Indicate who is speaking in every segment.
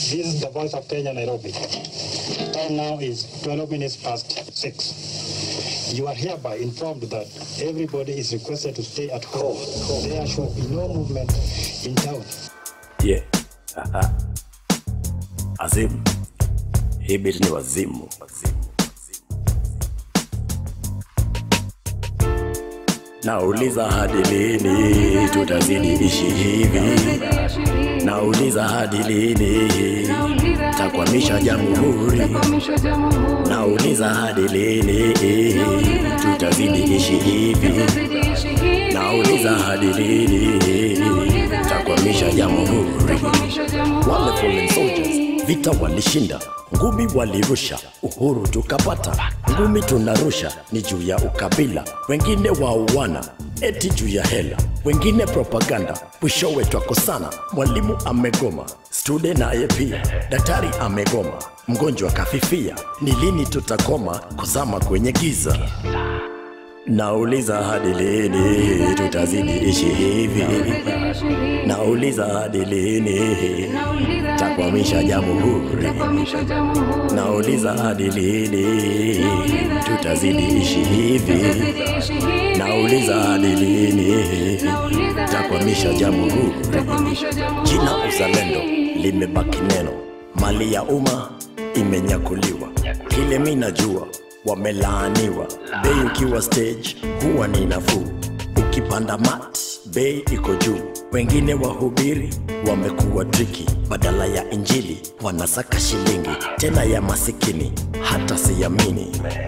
Speaker 1: This is the voice of Kenya, Nairobi. Time now is 12 minutes past 6. You are hereby informed that everybody is requested to stay at home. There shall be no movement in town.
Speaker 2: Yeah. Aha. Azimu. Hii beat ni wazimu. Wazimu. Nauliza hadi lini tutazidi ishi hivi? Nauliza hadi lini takwamisha jamhuri? Nauliza hadi lini tutazidi ishi hivi? Nauliza hadi lini takwamisha jamhuri? Wale fallen soldiers vita walishinda, ngumi walirusha, uhuru tukapata. Ngumi tunarusha ni juu ya ukabila, wengine wauana eti juu ya hela, wengine propaganda, mwishowe twakosana. Mwalimu amegoma, stude naye pia, daktari amegoma, mgonjwa kafifia. Ni lini tutakoma kuzama kwenye giza? Nauliza hadi lini tutazidi ishi hivi? Nauliza hadi lini takwamisha jamhuri? Nauliza hadi lini tutazidi ishi hivi? Nauliza hadi lini takwamisha jamhuri? Jina uzalendo limebaki neno, mali ya umma imenyakuliwa. Kile mi najua wamelaaniwa. Bei ukiwa stage huwa ni nafuu, ukipanda mat bei iko juu. Wengine wahubiri wamekuwa triki, badala ya injili wanasaka shilingi, tena ya masikini, hata siamini.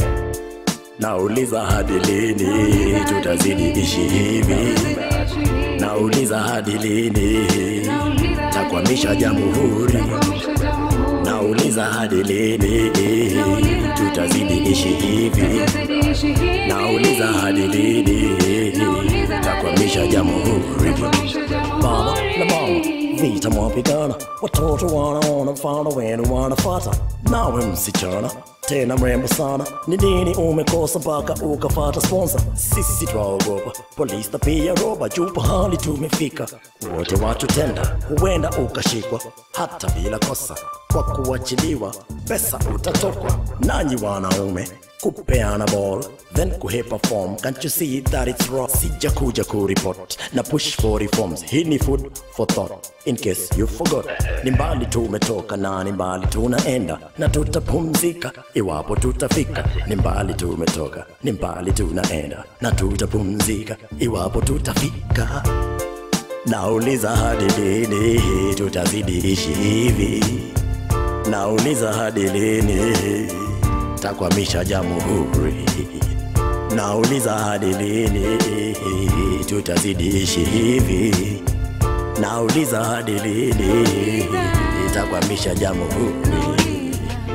Speaker 2: Nauliza hadi lini tutazidi ishi hivi? Nauliza hadi lini takwamisha jamhuri? Nauliza hadi lini tutazidi ishi hivi? Nauliza hadi lini takwamisha jamhuri? Baba na mama vita mwapigana, watoto wanaona mfano wenu wanafata. Nawe msichana tena mrembo sana, ni nini umekosa mpaka ukafata sponsor? Sisi twaogopa polisi na pia roba, juu pahali tumefika, wote watu tenda, huenda ukashikwa hata bila kosa, kwa kuachiliwa pesa utatokwa. Nanyi wanaume kupeana ball then kuhepa form can't you see that it's wrong sija kuja kuripot na push for reforms hii ni food for thought in case you forgot ni mbali tumetoka na ni mbali tunaenda na tutapumzika iwapo tutafika ni mbali tumetoka ni mbali tunaenda na tutapumzika iwapo tutafika nauliza hadi lini tutazidi ishi hivi nauliza hadi lini takwamisha jamhuri. Nauliza hadi lini tutazidi ishi hivi? Nauliza hadi lini takwamisha jamhuri?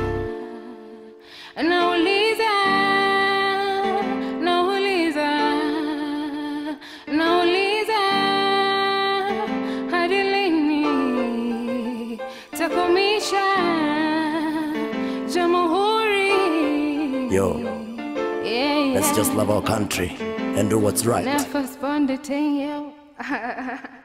Speaker 3: Nauliza, nauliza, nauliza hadi lini takomisha jamhuri?
Speaker 2: Yo,
Speaker 3: Yeah,
Speaker 2: let's
Speaker 3: yeah.
Speaker 2: just love our country and do what's right.
Speaker 3: Never spend it in you.